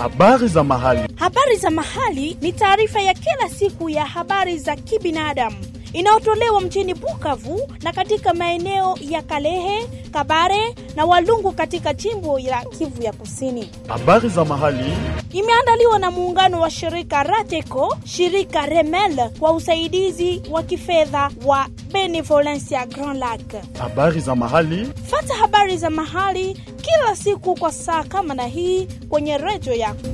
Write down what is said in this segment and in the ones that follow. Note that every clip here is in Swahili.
Habari za mahali. Habari za mahali ni taarifa ya kila siku ya habari za kibinadamu inayotolewa mjini Bukavu na katika maeneo ya Kalehe, Kabare na Walungu katika jimbo la Kivu ya Kusini. Habari za mahali. Imeandaliwa na muungano wa shirika Rateco, shirika Remel kwa usaidizi wa kifedha wa Benevolencia Grand Lac. Habari za mahali. Fata habari za mahali kila siku kwa saa kama na hii kwenye redio yako.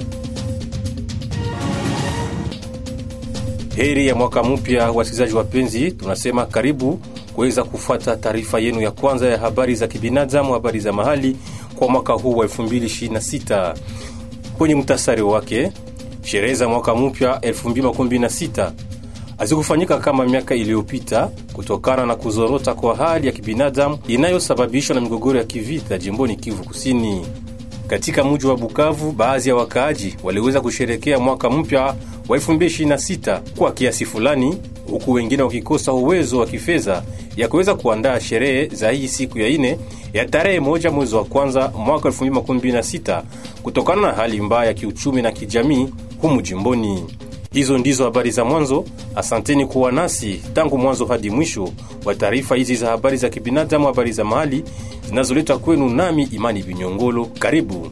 Heri ya mwaka mpya, wasikilizaji wapenzi, tunasema karibu kuweza kufuata taarifa yenu ya kwanza ya habari za kibinadamu, habari za mahali kwa mwaka huu wa 2026. Kwenye mtasari wake, sherehe za mwaka mpya 2026 hazikufanyika kama miaka iliyopita kutokana na kuzorota kwa hali ya kibinadamu inayosababishwa na migogoro ya kivita jimboni Kivu Kusini. Katika mji wa Bukavu, baadhi ya wakaaji waliweza kusherekea mwaka mpya wa 2026 kwa kiasi fulani, huku wengine wakikosa uwezo wa kifedha ya kuweza kuandaa sherehe za hii siku ya ine ya tarehe moja mwezi wa kwanza mwaka 2026 kutokana na hali mbaya ya kiuchumi na kijamii humu jimboni. Hizo ndizo habari za mwanzo. Asanteni kuwa nasi tangu mwanzo hadi mwisho wa taarifa hizi za habari za kibinadamu, habari za mahali zinazoletwa kwenu nami Imani Binyongolo. Karibu.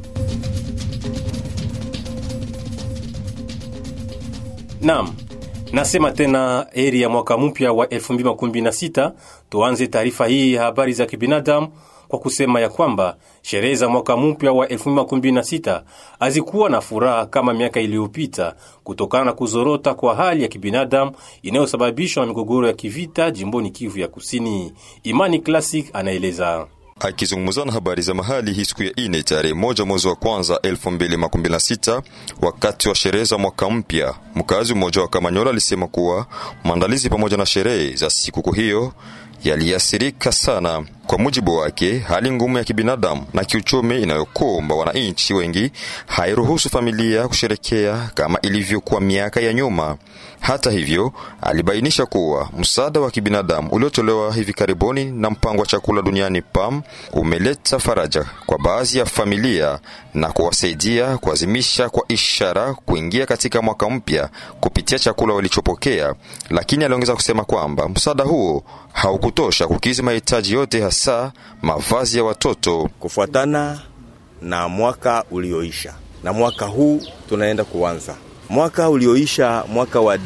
Naam, nasema tena heri ya mwaka mpya wa 2026. Tuanze taarifa hii ya habari za kibinadamu kwa kusema ya kwamba sherehe za mwaka mpya wa 2026 hazikuwa na furaha kama miaka iliyopita kutokana na kuzorota kwa hali ya kibinadamu inayosababishwa na migogoro ya kivita jimboni Kivu ya Kusini. Imani Classic anaeleza. Akizungumza na habari za mahali hii siku ya ine tarehe moja mwezi wa kwanza elfu mbili makumi na sita wakati wa sherehe za mwaka mpya, mkazi mmoja wa Kamanyola alisema kuwa maandalizi pamoja na sherehe za sikukuu hiyo yaliathirika sana. Kwa mujibu wake, hali ngumu ya kibinadamu na kiuchumi inayokumba wananchi wengi hairuhusu familia kusherekea kama ilivyokuwa miaka ya nyuma. Hata hivyo, alibainisha kuwa msaada wa kibinadamu uliotolewa hivi karibuni na mpango wa chakula duniani PAM umeleta faraja kwa baadhi ya familia na kuwasaidia kuazimisha kwa ishara kuingia katika mwaka mpya kupitia chakula walichopokea, lakini aliongeza kusema kwamba msaada huo haukutosha kukizi mahitaji yote, hasa mavazi ya watoto. Kufuatana na mwaka ulioisha na mwaka huu tunaenda kuanza mwaka ulioisha, mwaka wa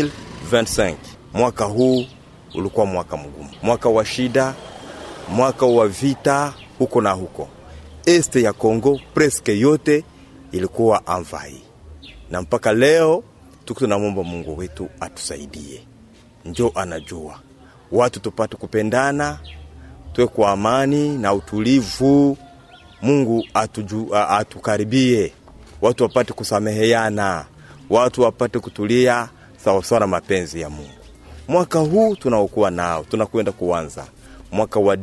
2025 mwaka huu ulikuwa mwaka mgumu, mwaka wa shida, mwaka wa vita huko na huko. Este ya Kongo preske yote ilikuwa anvai, na mpaka leo tuko tunamwomba Mungu wetu atusaidie, njo anajua watu tupate kupendana, tuwe kwa amani na utulivu. Mungu atuju, atukaribie, watu wapate kusameheana, watu wapate kutulia sawasawa na mapenzi ya Mungu. Mwaka huu tunaokuwa nao tunakwenda kuanza mwaka wa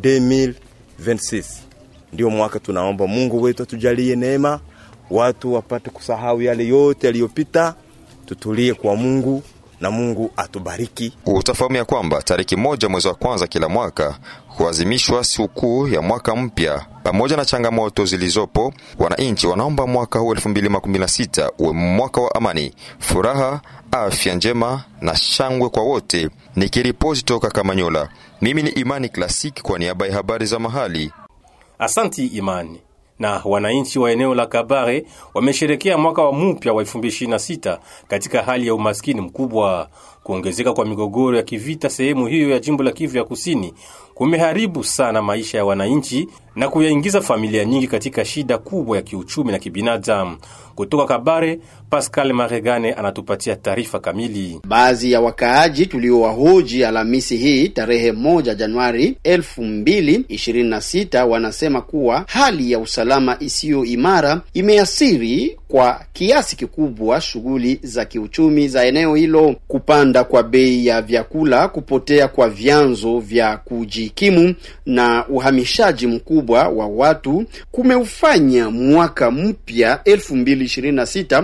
2026 ndio mwaka tunaomba Mungu wetu atujalie neema, watu wapate kusahau yale yote yaliyopita, tutulie kwa Mungu na Mungu atubariki. Utafahamu ya kwamba tariki moja mwezi wa kwanza kila mwaka huazimishwa sikukuu ya mwaka mpya. Pamoja na changamoto zilizopo, wananchi wanaomba mwaka huu 2026 uwe mwaka wa amani, furaha, afya njema na shangwe kwa wote. Nikiripoti toka Kamanyola, mimi ni Imani Klasik kwa niaba ya habari za mahali. Asanti Imani. Na wananchi wa eneo la Kabare wamesherekea mwaka wa mpya wa 2026 katika hali ya umaskini mkubwa. Kuongezeka kwa migogoro ya kivita sehemu hiyo ya jimbo la Kivu ya Kusini kumeharibu sana maisha ya wananchi na kuyaingiza familia nyingi katika shida kubwa ya kiuchumi na kibinadamu. Kutoka Kabare, Pascal Maregane anatupatia taarifa kamili. Baadhi ya wakaaji tuliowahoji Alhamisi hii tarehe moja Januari elfu mbili ishirini na sita wanasema kuwa hali ya usalama isiyo imara imeathiri kwa kiasi kikubwa shughuli za kiuchumi za eneo hilo. Kupanda kwa bei ya vyakula, kupotea kwa vyanzo vya kujikimu na uhamishaji mkubwa wa watu kumeufanya mwaka mpya elfu mbili ishirini na sita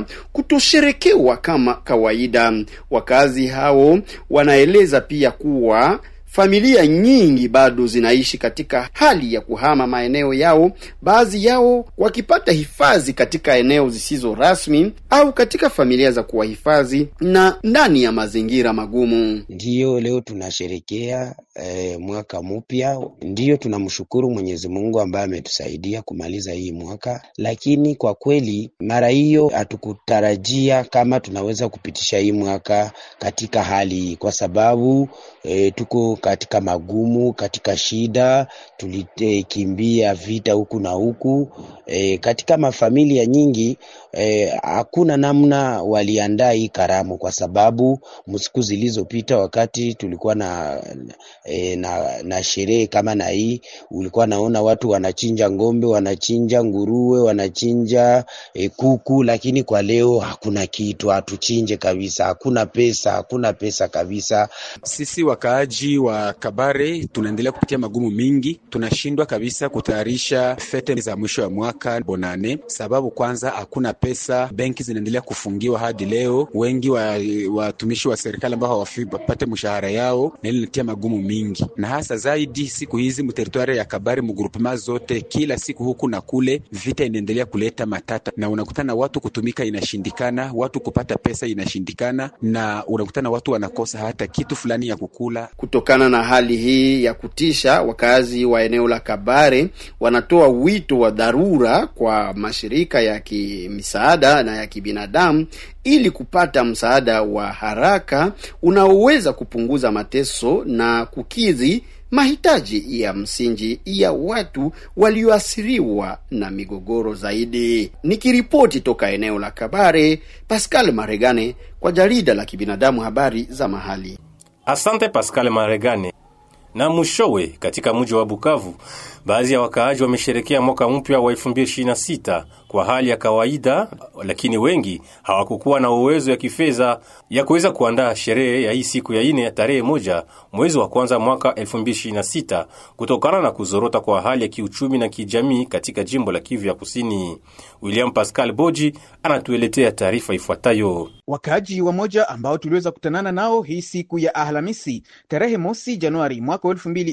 kutosherekewa kama kawaida. Wakazi hao wanaeleza pia kuwa familia nyingi bado zinaishi katika hali ya kuhama maeneo yao, baadhi yao wakipata hifadhi katika eneo zisizo rasmi au katika familia za kuwahifadhi na ndani ya mazingira magumu. Ndiyo leo tunasherekea eh, mwaka mpya. Ndiyo tunamshukuru Mwenyezi Mungu ambaye ametusaidia kumaliza hii mwaka, lakini kwa kweli mara hiyo hatukutarajia kama tunaweza kupitisha hii mwaka katika hali hii, kwa sababu eh, tuko katika magumu, katika shida, tulikimbia vita huku na huku eh, katika mafamilia nyingi hakuna eh, namna waliandaa hii karamu, kwa sababu msiku zilizopita wakati tulikuwa na E, na, na sherehe kama na hii ulikuwa naona watu wanachinja ng'ombe, wanachinja nguruwe, wanachinja e, kuku, lakini kwa leo hakuna kitu, hatuchinje kabisa, hakuna pesa, hakuna pesa kabisa. Sisi wakaaji wa Kabare tunaendelea kupitia magumu mingi, tunashindwa kabisa kutayarisha fete za mwisho wa mwaka bonane, sababu kwanza hakuna pesa, benki zinaendelea kufungiwa hadi leo, wengi watumishi wa, wa serikali ambao hawapate mshahara yao, na ile inatia magumu mingi na hasa zaidi siku hizi mteritwari ya Kabare mugrupema zote, kila siku huku na kule, vita inaendelea kuleta matata, na unakutana watu kutumika inashindikana, watu kupata pesa inashindikana, na unakutana watu wanakosa hata kitu fulani ya kukula. Kutokana na hali hii ya kutisha, wakazi wa eneo la Kabare wanatoa wito wa dharura kwa mashirika ya kimisaada na ya kibinadamu ili kupata msaada wa haraka unaoweza kupunguza mateso na kukidhi mahitaji ya msingi ya watu walioathiriwa na migogoro zaidi. Nikiripoti toka eneo la Kabare, Pascal Maregane kwa jarida la kibinadamu habari za mahali. Asante Pascal Maregane. Na mwishowe, katika mji wa Bukavu, baadhi ya wakaaji wamesherekea mwaka mpya wa 2026 kwa hali ya kawaida, lakini wengi hawakukuwa na uwezo ya kifedha ya kuweza kuandaa sherehe ya hii siku ya ine ya tarehe moja mwezi wa kwanza mwaka 2026 kutokana na kuzorota kwa hali ya kiuchumi na kijamii katika jimbo la Kivu ya Kusini. William Pascal Boji anatueletea taarifa ifuatayo. Wakaaji wamoja ambao tuliweza kutanana nao hii siku ya Alhamisi tarehe mosi Januari mwaka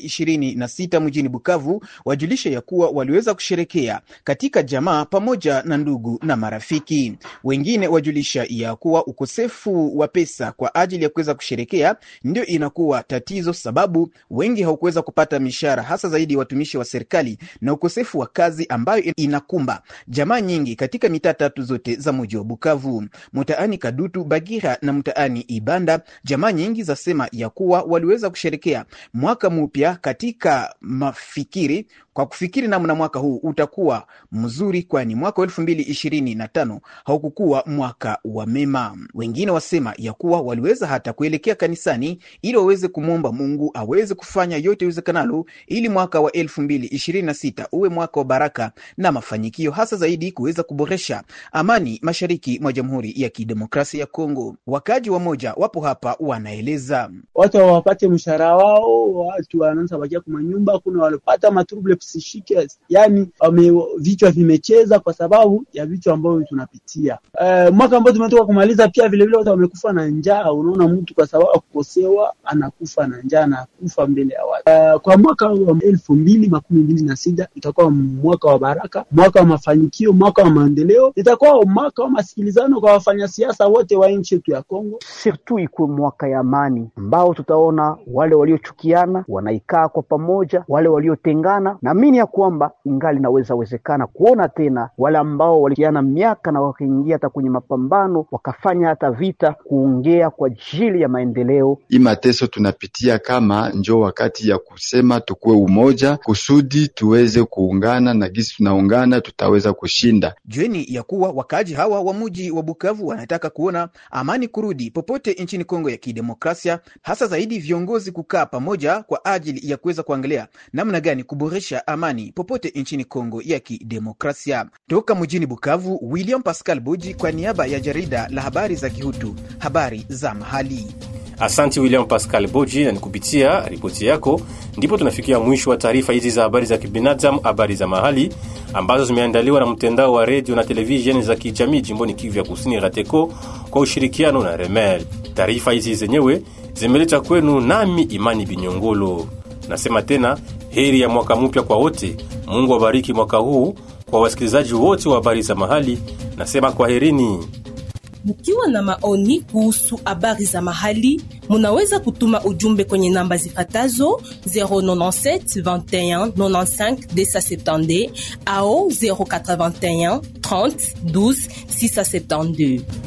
2026 mjini Bukavu wajulisha ya kuwa waliweza kusherekea katika jamaa pamoja na ndugu na marafiki. Wengine wajulisha ya kuwa ukosefu wa pesa kwa ajili ya kuweza kusherekea ndio inakuwa tatizo, sababu wengi hawakuweza kupata mishahara, hasa zaidi watumishi wa serikali, na ukosefu wa kazi ambayo inakumba jamaa nyingi katika mitaa tatu zote za mji wa Bukavu, mtaani Kadutu, Bagira na mtaani Ibanda. Jamaa nyingi zasema ya kuwa waliweza kusherekea mwaka mpya katika mafikiri kwa kufikiri namna mwaka huu utakuwa mzuri, kwani mwaka wa elfu mbili ishirini na tano haukukuwa mwaka wa mema. Wengine wasema ya kuwa waliweza hata kuelekea kanisani ili waweze kumwomba Mungu aweze kufanya yote iwezekanalo ili mwaka wa elfu mbili ishirini na sita uwe mwaka wa baraka na mafanikio, hasa zaidi kuweza kuboresha amani mashariki mwa Jamhuri ya Kidemokrasia ya Kongo. Wakaji wamoja wapo hapa wanaeleza, watu hawapate mshahara wao, watu wanaanza bakia kwa manyumba, kuna walipata matrouble psychique, yani wame vichwa vimecheza kwa sababu ya vitu ambavyo tunapitia. Uh, mwaka ambao tumetoka kumaliza, pia vile vile watu wamekufa na njaa. Unaona, mtu kwa sababu akukosewa anakufa na njaa, anakufa mbele ya watu. Uh, kwa mwaka wa elfu mbili makumi mbili na sita itakuwa mwaka wa baraka, mwaka wa mafanikio, mwaka wa maendeleo, itakuwa mwaka wa masikilizano kwa wafanyasiasa wote wa nchi yetu ya Kongo. Surtout ikuwe mwaka ya amani ambao tutaona wale waliochukiana wanaikaa kwa pamoja, wale waliotengana. Naamini ya kwamba ingali naweza wezekana kuona tena wale ambao walikiana miaka na wakaingia hata kwenye mapambano wakafanya hata vita, kuongea kwa ajili ya maendeleo. Hii mateso tunapitia kama njo wakati ya kusema tukuwe umoja kusudi tuweze kuungana, na gisi tunaungana tutaweza kushinda. Jueni ya kuwa wakaaji hawa wa muji wa Bukavu wanataka kuona amani kurudi popote nchini Kongo ya Kidemokrasia, hasa zaidi viongozi kukaa pamoja kwa ajili ya kuweza kuangalia namna gani kuboresha amani popote nchini Kongo ya Kidemokrasia. Toka mjini Bukavu, William Pascal Buji kwa niaba ya jarida la habari za Kihutu, habari za mahali. Asanti William Pascal Boji, na ni kupitia ripoti yako ndipo tunafikia mwisho wa taarifa hizi za habari za kibinadamu, habari za mahali ambazo zimeandaliwa na mtandao wa redio na televisheni za kijamii jimboni Kivu ya Kusini, RATECO, kwa ushirikiano na Remel. Taarifa hizi zenyewe zimeleta kwenu nami Imani Binyongolo. Nasema tena heri ya mwaka mpya kwa wote. Mungu abariki mwaka huu kwa wasikilizaji wote wa habari za mahali. Nasema kwaherini. Mkiwa na maoni kuhusu habari za mahali, munaweza kutuma ujumbe kwenye namba zifatazo 097 21 95 270 au 081 30 12 672.